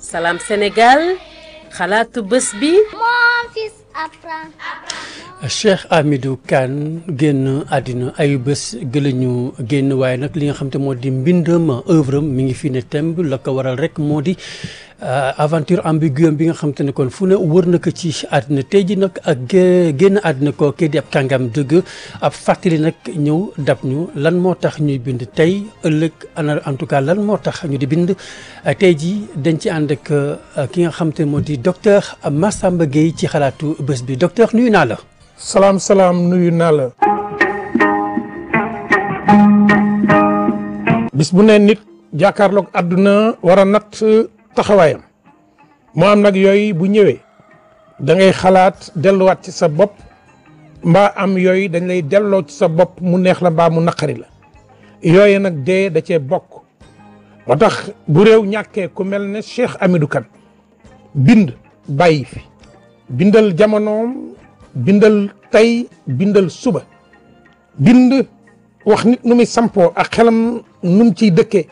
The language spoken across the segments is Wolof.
Salam Sénégal xalaatu bés bi Mon fils apprend. Cheikh Hamidou Kane génn àddina ayu bés gëlañu génn waaye nag li nga xam te moo di mbindam œuvre am mi ngi fi ne temb la ko waral rek moo di aventure ambiguë bi nga xam te ne kon fu ne wër na ko ci àddina tey ji nag ak génn àddina koo kii di ab kàngam dëgg ab fàttali nag ñëw dab ñu lan moo tax ñuy bind tey ëllëg ana en tout cas lan moo tax ñu di bind tey ji dañ ci ànd ak ki nga xam te moo di docteur Massamba Gueye ci xalaatu bés bi docteur nuyu naa la salaam salaam nuyu naa la bis bu ne nit jàkkaarloog àdduna war a natt taxawaayam moo am nag yooyu bu ñëwee da ngay xalaat delluwaat ci sa bopp mbaa am yooyu dañ lay delloo ci sa bopp mu neex la mbaa mu naqari la yooyu nag dee da cee bokk moo tax bu réew ñàkkee ku mel ne Cheikh Hamidou Kane bind bàyyi fi bindal jamonoom bindal tey bindal suba bind wax nit nu muy sampoo ak xelam nu mu ciy dëkkee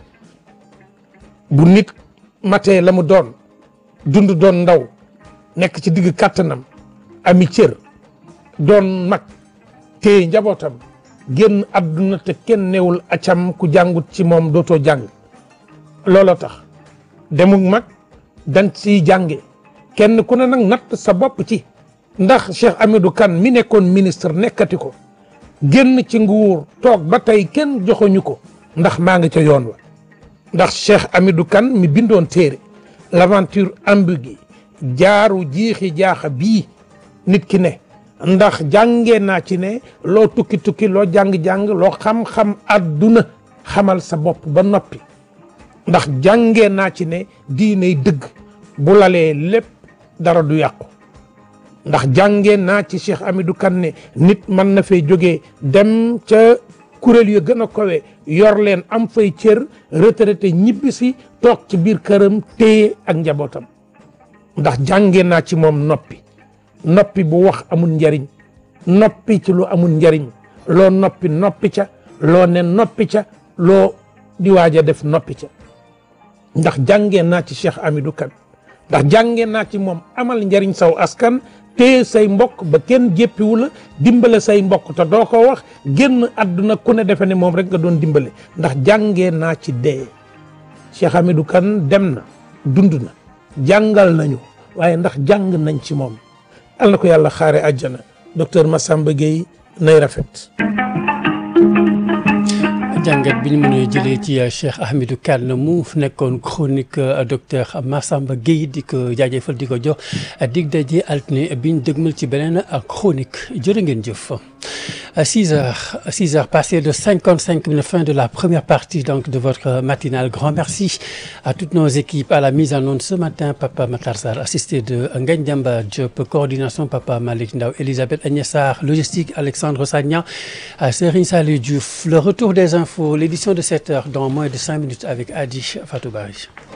bu nit matee la mu doon dund doon ndaw nekk ci digg kàttanam ami cër doon mag téye njabootam génn àdduna te kenn newul acam ku jàngut ci moom dootoo jàng looloo tax demuk mag dañ ciy jànge kenn ku ne nag natt sa bopp ci ndax Cheikh Hamidou Kane mi nekkoon ministre nekkati ko génn ci nguur toog ba tey kenn joxoñu ko ndax maa ngi ca yoon wa ndax Cheikh Hamidou Kane mi bindoon téere l'aventure ambiguë jaaru jiixi jaaxa bii nit ki ne ndax jàngee naa ci ne loo tukki tukki loo jàng-jàng loo xam-xam àdduna xamal sa bopp ba noppi ndax jàngee naa ci ne diiney dëgg bu lalee lépp dara du yàqu ndax jàngee naa ci Cheikh Hamidou Kane ne nit mën na fay jógee dem ca kuréel yu gën a kowe yor leen am fay cër retraité ñibbi si toog ci biir këram téye ak njabootam ndax jàngee naa ci moom noppi noppi bu wax amul njariñ noppi ci lu amul njariñ loo noppi noppi ca loo ne noppi ca loo di waaj a def noppi ca ndax jàngee naa ci Cheikh Hamidou Kane ndax jàngee naa ci moom amal njariñ saw askan téye say mbokk ba kenn jéppiwu la dimbale say mbokk te doo ko wax génn àdduna ku ne defe ne moom rek nga doon dimbale ndax jàngee naa ci dee Cheikh Hamidou Kane dem na dund na jàngal nañu waaye ndax jàng nañ ci moom al na ko yàlla xaare àjjana docteur Massamba Gueye nay rafet jàngat bi ñu mën a jëlee ci Cheikh Hamidou Kane mu nekkoon chronique docteur Massamba Gueye di ko jaajëfal di ko jox dig daje altine bi ñu dëgmal ci beneen chronique jërë ngeen jëf. 6 heures 6 heures passées de 55 minutes fin de la première partie donc de votre matinale grand merci à toutes nos équipes à la mise en onde ce matin Papa Matar Sarr assisté de Ngagne Demba Diop coordination Papa Malick Ndaw Elisabeth Agnès Sarr logistique Alexandre Sagna Serigne Saliou Diouf le retour des infos l'édition de 7 heures dans moins de 5 minutes avec Adi Fatou Bari